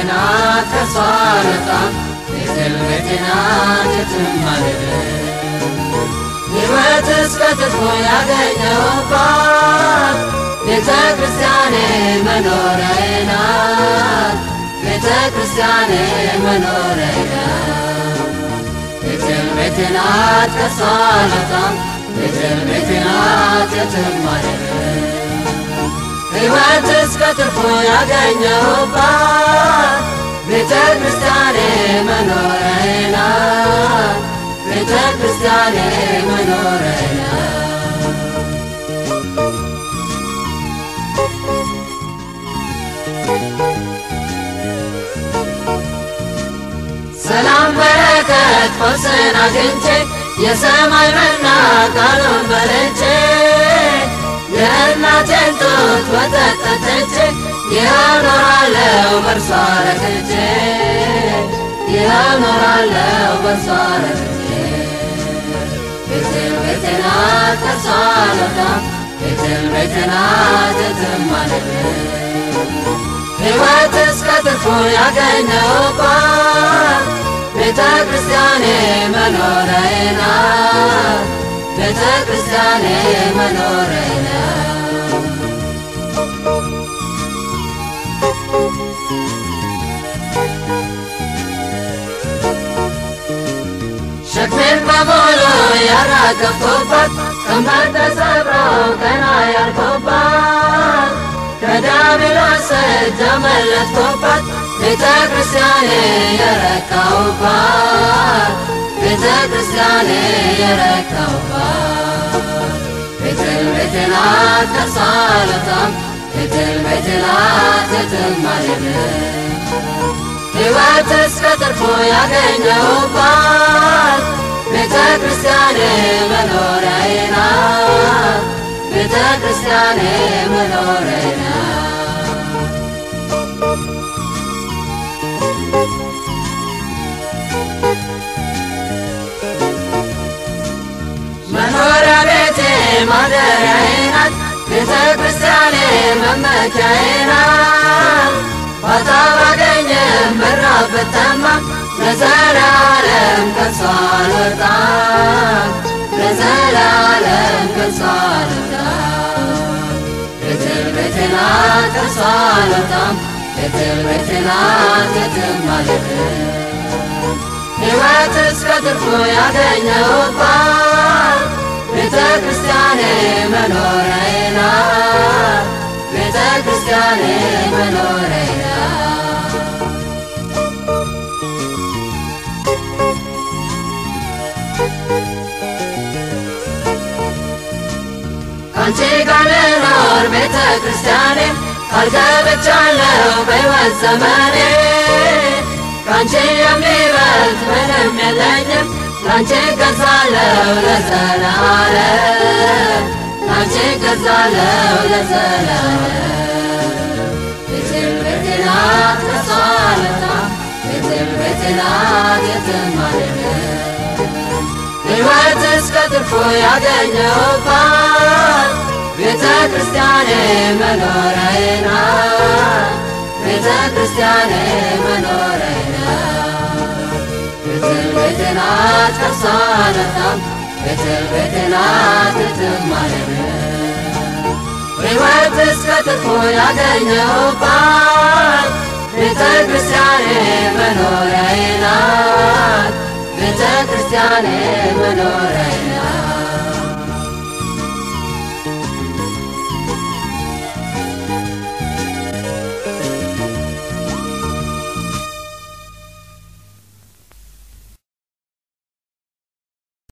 ናት ከሷ አልወጣም ቤቴል ቤቴ ናት የትም አልሄድም ሕይወት እስከ ትርፎ ያገኘሁባት ቤተ ክርስቲያኔ መኖሪያዬ ናት ቤተ ክርስቲያኔ መኖሪያዬ ናት ቤቴል ቤቴ ናት ከሷ አልወጣም ቤቴል ቤቴ ናት የትም አልሄድም ሕይወት እስከ ትርፎ ያገኘሁባት ቤተ ክርስቲያኔ መኖሪያዬ ናት ቤተ ክርስቲያኔ መኖሪያዬ ናት ሰላም በረከት ፈውስን አግኝቼ የሰማይ መና ቃሉን በልቼ የእናቴን ጡት ወተት ጠጥቼ ይኸው ኖራለሁ በእርሷ ረክቼ ይኸው ኖራለሁ በእርሷ ረክቼ ቤቴል ቤቴ ናት ከእርሷ አልወጣም ቤቴል ቤቴ ናት የትም አልሄድም ሕይወት እስከ ትርፉ ያገኘሁባት ቤተ ክርስቲያኔ መኖሪያዬ ናት ቤተ ክርስቲያኔ መኖሪያዬ ናት ሸክሜን በሙሉ ያራገፍኩባት ቀንበር ተሰብሮ ቀና ያልኩባት ከዲያብሎስ እጅ አመለጥኩባት ቤተ ክርስቲያኔ የረካሁባት ቤተ ክርስቲያኔ የረካሁባት ቤቴል ቤቴ ናት ከእርሷ አልወጣም ቤቴል ቤቴ ናት የትም አልሄድም ሕይወት እስከ ትርፎ ያገኘሁባት ቤተ ክርስቲያኔ መኖሪያዬ ናት ቤተ ክርስቲያኔ መኖሪያዬ ናት መኖሪያ ቤቴ ማደሪያዬ ናት ቤተ ክርስቲያኔ መመኪያዬ ናት ባጣ ባገኘም ብራብ ብጠማም ለዘላለም ከእርሷ አልወጣም ለዘላለም ከእርሷ አልወጣም ቤቴል ቤቴ ናት ከእርሷ አልወጣም ቤቴል ቤቴ ናት የትም አልሄድም ሕይወት እስከ ትርፉ ያገኘሁባት ቤተ ክርስቲያኔ መኖሪያዬ ናት ቤተ ክርስቲያኔ መኖሪያዬ ናት ከአንቺ ጋር ልኖር ቤተ ክርስቲያኔ ቃል ገብቻለሁ በሕይወት ዘመኔ ከአንቺ የሚበልጥ ምንም የለኝም ላንቺ እገዛለሁ ለዘላለም ላንቺ እገዛለሁ ለዘላለም ቤቴል ቤቴ ናት ከእርሷ አልወጣም ቤቴል ቤቴ ናት የትም አልሄድም ሕይወት እስከ ትርፉ ያገኘሁባት ቤተ ክርስቲያኔ መኖሪያዬ ናት ቤተ ክርስቲያኔ መኖሪያዬ ናት ቤቴል ቤቴ ናት ከእርሷ አልወጣም ቤቴል ቤቴ ናት የትም አልሄድም ሕይወት እስከ ትርፉ ያገኘሁባት ቤተ ክርስቲያኔ መኖሪያዬ ናት ቤተ ክርስቲያኔ መኖሪያዬ ናት